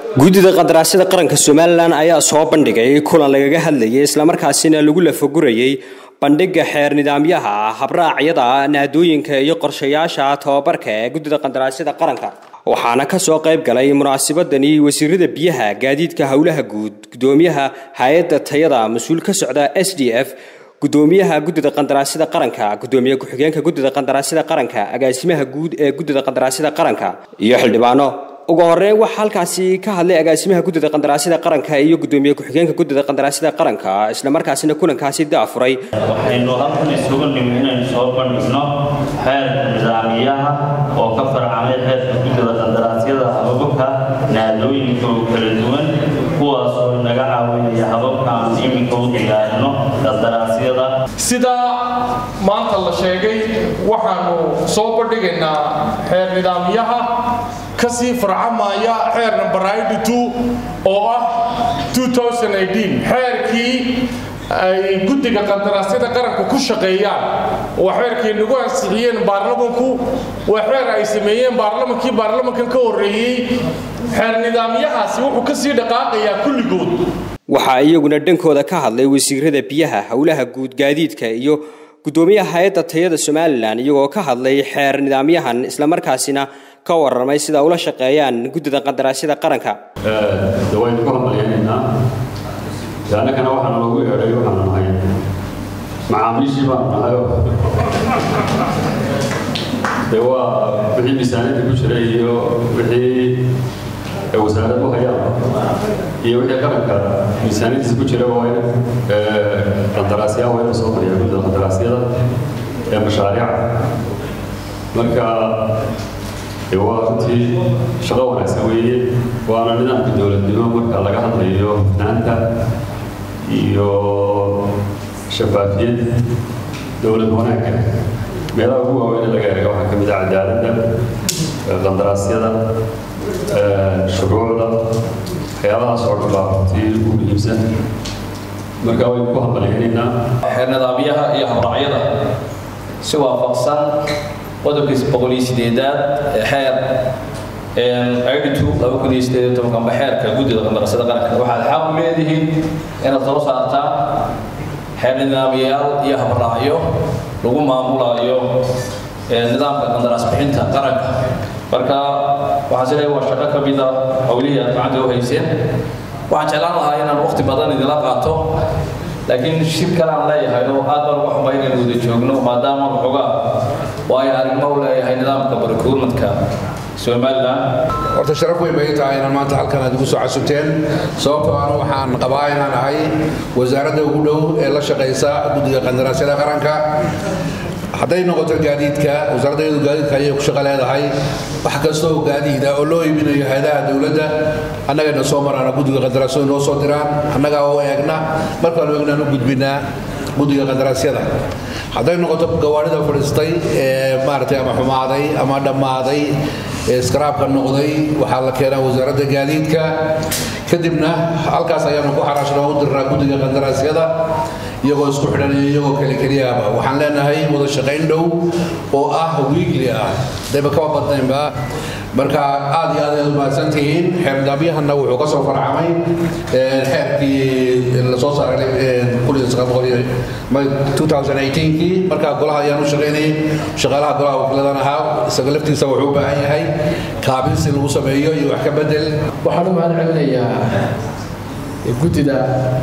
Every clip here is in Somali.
guddida qandaraasyada qaranka somalilan ayaa soo bandhigay kulan lagaga hadlayay islamarkaasina lagu lafagurayay bandhiga xeer nidaamyaha habraacyada naadooyinka iyo qorshayaasha tababarka ee guddida qandaraasyada qaranka waxaana ka soo qayb galay munaasabadani wasiirada biyaha gaadiidka howlaha guud gudoomiyaha hay-adda tayada mas-uul ka socda s d f gudoomiyaha guddida qandaraasyada qaranka gudoomiye ku-xigeenka guddida qandaraasyada qaranka agaasimaha guud ee guddida qandaraasyada qaranka iyo xildhibaano ugu horeyn waxaa halkaasi ka hadlay agaasimaha guddida qandaraasyada qaranka iyo gudoomiye ku-xigeenka guddida qandaraasyada qaranka islamarkaasina kulankaasi daafuray waxaynu halkan isugu nimi inaynu soo bandhigno xeerka nidaamiyaha oo ka farcamay xeerka guddida qandaraasyada hababka naadooyinka oo kala duwan kuwaas oo naga caawinaya hababka aan iminka u diyaarino qandaraasyada sidaa maanta la sheegay waxaanu soo bandhigaynaa xeer nidaamyaha kasii farcamaya xeer number oo ah xeerkii ay guddiga qandaraasyada qaranka ku shaqeeyaan waa xeerkay nagu ansixiyeen baarlamanku waa xeer ay sameeyeen baarlamankii baarlamankan ka horreeyey xeer nidaamyahaasi wuxuu kasii dhaqaaqayaa kulligood waxaa iyaguna dhankooda ka hadlay wasiirada biyaha howlaha guud gaadiidka iyo gudoomiyaha hay-adda tayada somalilan iyagoo ka hadlay xeer nidaamyahan islamarkaasina ka waramay sida ula shaqeeyaan guddida qandaraasyada qaranka waynu ku hambalyaynanaa annagana waxaana lagu yeedhay waxaanu nahay macaamiishii baanu nahayo de waa wixii miisaaniyadda ku jira iyo wixii wasaarad u hayaan iyo wixii qaranka miisaaniyaddiisa ku jira waa in qandaraasyaha waa in la soo mariyaa guddida qandaraasyada ee mashaariica marka waa runtii shaqo wanaagsan weeye waana nidaamka dowladnimo marka laga hadlayo hufnaanta iyo shafaafiyad dowlad wanaagga meelaha ugu waaweyn laga eega waxaa ka mid ah cadaaladda qandaraasyada shuruucda waxyaabahaas oo dhan baa runtii ugu muhiimsan marka waynu ku hambalyaynaynaa xeer nidaamyaha iyo habraacyada si waafaqsan qodobkiisa boqol iyo sideedaad ee xeer aiditu laba kun iyo sideed iyo tobankanba xeerka guddida qandaraasyada qaranka waxaad xaq u leedihiin inaad soo saartaan xeer nidaamyayaal iyo habraacyo lagu maamulayo nidaamka qandaraas bixinta qaranka marka waxaan sileeyahay waa shaqo ka mid a howlihii aad gacanta u hayseen waxaan jeclaan lahaa inaan waqti badan idinla qaato laakiin shir kale aan leeyahay oo aad baan uga xumay inaynu wada joogno maadaama waxoogaa waayo arrimo u leeyahay nidaamka barkuurmadka somalilan horta sharaf weyn bay tahay inaan maanta halkan aad igu soo casuteen sababtoo ana waxaan qabaa inaan ahay wasaaradda ugu dhow ee la shaqaysa guddiga qandaraasyada qaranka hadday noqoto gaadiidka wasaaraddeedu gaadiidka ayay ku shaqo leedahay wax kastoo gaadiida oo loo iibinayo hay-adaha dowladda annagayna soo maraana guddiga qandaraasyadu noo soo diraan annagaa oo eegna markaanu eegnaan u gudbinaa guddiga qandaraasyada hadday noqoto gawaarida fadhiistay ee maaragtay ama xumaaday ama dhammaaday ee iskaraabka noqday waxaa la keenaa wasaaradda gaadiidka kadibna halkaas ayaanu ku xaraashnaa u dirnaa guddiga qandaraasyada iyagoo isku xidhan iyo iyagoo kale keliyaaba waxaan leenahay wada shaqayn dhow oo ah wiigli ah dayba kama badnaynba marka aad iyo aad ayaad umahadsan tihiin xeer nidaamyahanna wuxuu ka soo farcamay xeerkii lasoo saaray kii markaa golaha ayaan u shaqaynayay shaqaalaha golaha wakiiladan ahaa isaga laftiisa wuxuu u baahan yahay kaabis in lagu sameeyo iyo wax ka bedel waxaan u mahad celinayaa guddida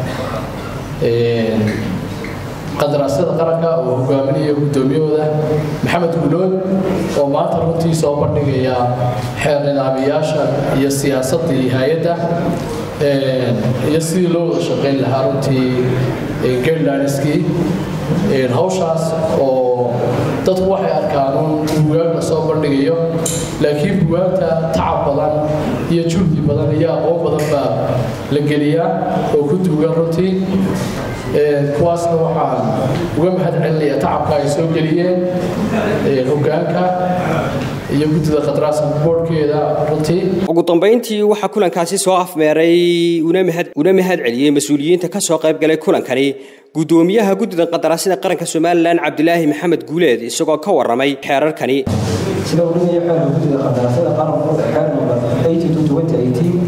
qandaraasyada qaranka oo hogaaminaya guddoomiyahooda maxamed gulood oo maanta runtii soo bandhigaya xeer nidaamiyaasha iyo siyaasaddii hay-adda iyo sidii loo wada shaqayn lahaa runtii gaidlineskii hawshaas oo dadku waxay arkaan un bugaag la soo bandhigayo laakiin bugaagta tacab badan iyo juhdi badan iyo aqoon badan baa la geliyaa oo ku duugan runtii kuwaasna waxaan uga mahad celinayaa tacabka ay soo geliyeen hogaanka iyo guddida khadraaska boorhkeeda runtii ugu dambayntii waxaa kulankaasi soo afmeeray una mahad una mahad celiyey mas-uuliyiinta ka soo qayb galay kulankani gudoomiyaha guddida qandaraasyada qaranka somalilan cabdilaahi maxamed guuleed isagoo ka waramay xeerarkani sida uu dhigaya xeerka guddida qandaraasyada qaranku xeer number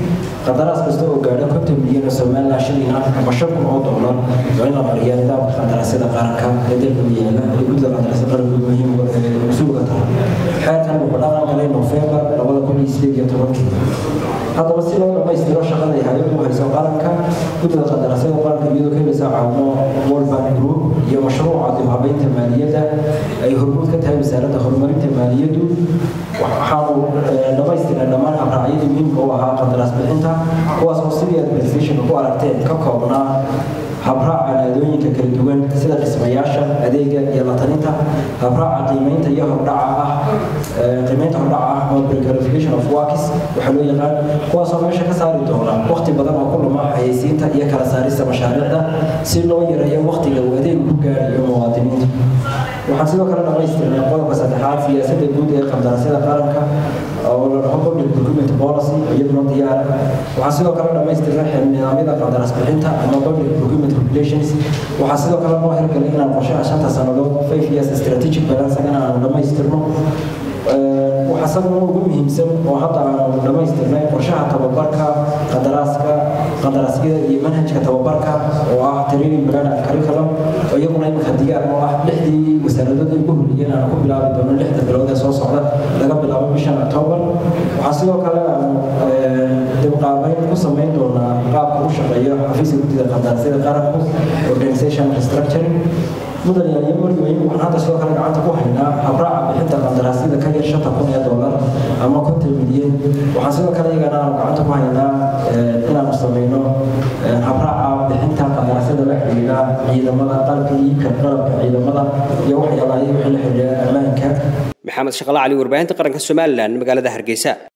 qandaraas kasta oo gaadha konton milyan oo somalilan shilin ah ama shan kun oo doolar waa in la mariyaa nidaamka qandaraasyada qaranka ee dalka u yaala ee guddida qandaraasyada qaranku muhiim mas-uulka tahay xeerkan wuxuu dhaqan galay nofembar labada kun iyo sideed iyo tobankii haddaba si loo dhammaystiro shaqada ay hay-addu hayso qaranka guddida qandaraasyada qaranka iyadoo ka heleysa caawimo world bank group iyo mashruuca dib habeynta maaliyadda ay hormuud ka tahay wasaaradda horumarinta maaliyaddu waxaanu dhammaystirnay dhammaan habraacyadii muhiimka u ahaa qandaraas bixinta kuwaas oo sidii administrationka ku aragteen ka koobnaa habraaca naadooyinka kala duwan sida dhismayaasha adeega iyo lataninta habraaca qiimeynta iyo hordhaca ah qiimeynta hordhaca ah oo precarification of works waxaa loo yaqaan kuwaasoo meesha ka saari doona waqti badan oo ku luma xayeysiinta iyo kala saarista mashaariicda si loo yareeyo waqtiga uu adeeg ku gaarayo muwaadiniinta waxaan sidoo kale dhammaystirnay qodobka saddexaad siyaasadda guud ee qandaraasyada qaranka oo la dhaho public procurement policy iyaduna diyaar waxaan sidoo kale dhammaystirnay nidaamyada qandaraas bixinta ama public procurement regulations waxaa sidoo kale noo hirgalay inaan qorshaha shanta sannadood five years strategic balancegana aanu dhammaystirno waxaa sababna ugu muhiimsan oo hadda aanu dhammaystirnay qorshaha tababarka qadaraaska qadaraasyada iyo manhajka tababarka oo ah training plan and curriculum oo iyaguna imika diyaar oo ah lixdii wasaaradood ay ugu horreeyeen aanu ku bilaabi doono lixda bilood ee soo socda laga bilaabo bishan october waxaa sidoo kale aanu dibqaabeyn ku samayn doonaa qaabka u shaqeeyo xafiiska guddida qadaraasyada qaranku organization restructuring mudan yaaliyo marweyn waxaan hadda sidoo kale gacanta ku haynaa habraaca bixinta qandaraasyada ka yar shanta kun ee doolar ama konton milyan waxaan sidoo kale iyagana aanu gacanta ku haynaa inaanu samayno habraaca bixinta qandaraasyada la xidhiidha ciidamada qalabka iibka qalabka ciidamada iyo waxyaabaha wixii la xidhiidha ammaanka maxamed shaqala cali warbaahinta qaranka somalilan magaalada hargeysa